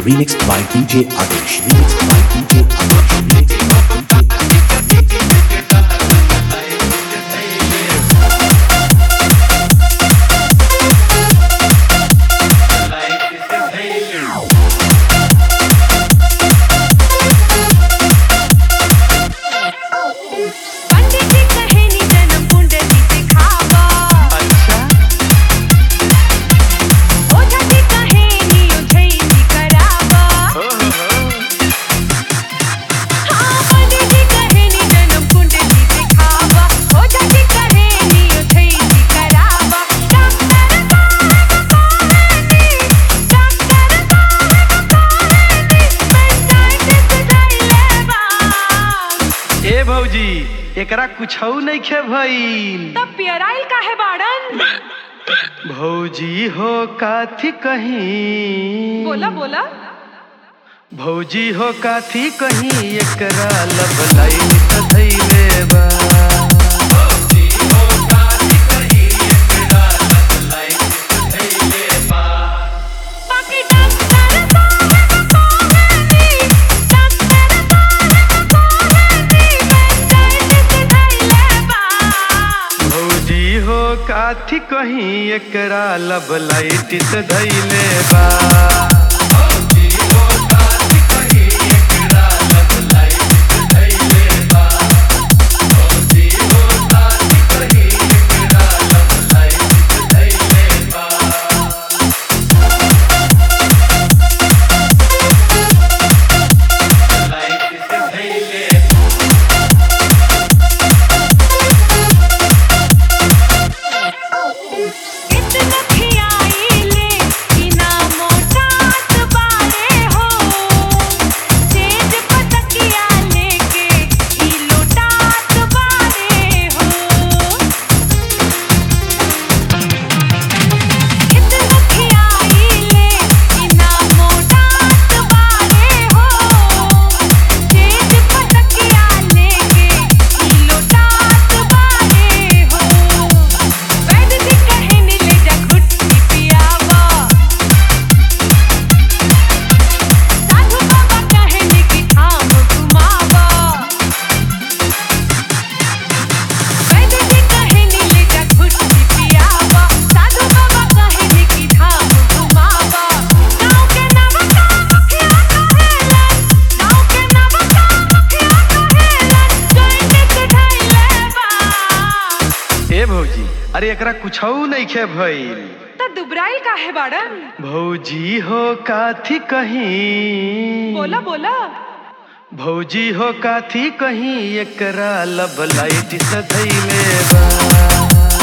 remixed by DJ Adesh. Remixed by DJ Adesh. Remixed by DJ पंडित जी कहे नी जन्म कुंडली दिखावा ओझा जी कहे नी उझैली करावा हाँ पंडित जी कहे नी जन्म कुंडली दिखावा ओझा जी कहे नी उझैली करावा डॉक्टर साहब कहे नी डॉक्टर साहब कहे नी पंचायत सुधाइले बा ए भौजी एकरा कुछौ नइखे भइल तब पियराइल काहे बाड़न भौजी हो काथी कहीं बोला बोला भौजी हो काथी कहीं एकरा लब लाइन त धैले बा बाकी डॉक्टर साहब कहे नी डॉक्टर साहब कहे नी पंचायत सुधाइले बा भौजी हो काथी कहीं एकरा लब लाइट त धैले बा इतना खियाइले कि ना मोटात बारे हो तेज पतकिया लेके ई लोटात बारे हो इतना खियाइले कि ना मोटात बारे हो तेज पतकिया लेके ई लोटात बारे हो वैद्य जी कहे नी ले जा घुट्टी पियावा साधु बाबा कहे नी कि थाम घुमावा वैद्य जी कहे नी ले जा घुट्टी पियावा साधु बाबा कहे नी कि थाम घुमावा गाँव के नवका मुखिया कहेलन गाँव के नवका मुखिया कहेलन जॉइंट सुधाइले बा ए भौजी अरे एकरा कुछौ नइखे भइल त दुबराइल काहे बाड़न भौजी हो काथी कहीं बोला बोला भौजी हो काथी कहीं एकरा लब लाइट से धैले बा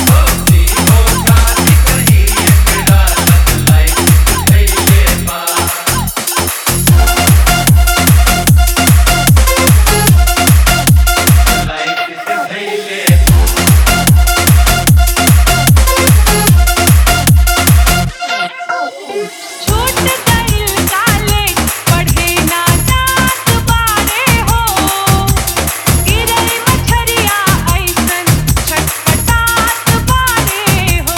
छूट गइल कॉलेज पढ़े ना जात बारे हो गिरई मछरिया ऐसन छटपटात बारे हो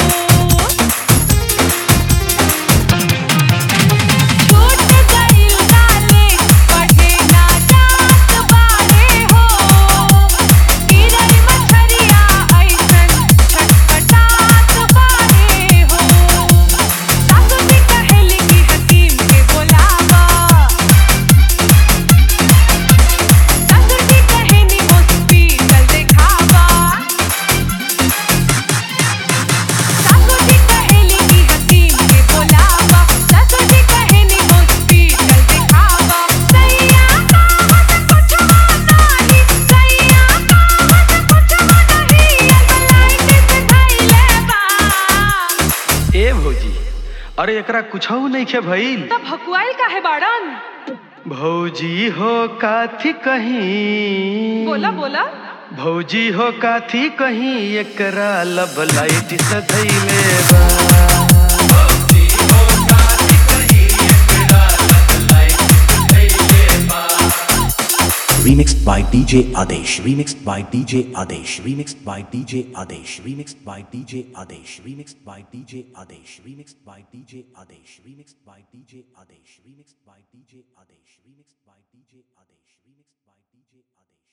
छूट गइल कॉलेज पढ़े ना जात बारे हो गिरई मछरिया ऐसन छटपटात बारे हो सासू जी कहेली कि हकीम के बोलावा सासू जी कहेनी हॉस्पिटल देखावा सासू जी कहेली कि हकीम के बोलावा सासू जी कहेनी हॉस्पिटल देखावा सैया कहत कुछ नहीं सैया कहत कुछ नहीं अल्लाह से धैले बा ए भौजी अरे एकरा कुछौ नइखे भइल तब भकुआइल काहे बाड़न भौजी हो काथी कहीं बोला बोला भौजी हो काथी कहीं एकरा लब लाइट से धैले बा remixed by DJ Adesh, remixed by DJ Adesh, remixed by DJ Adesh, remixed by DJ Adesh, remixed by DJ Adesh, remixed by DJ Adesh, remixed by DJ Adesh, remixed by DJ Adesh, remixed by DJ Adesh, remixed by DJ Adesh.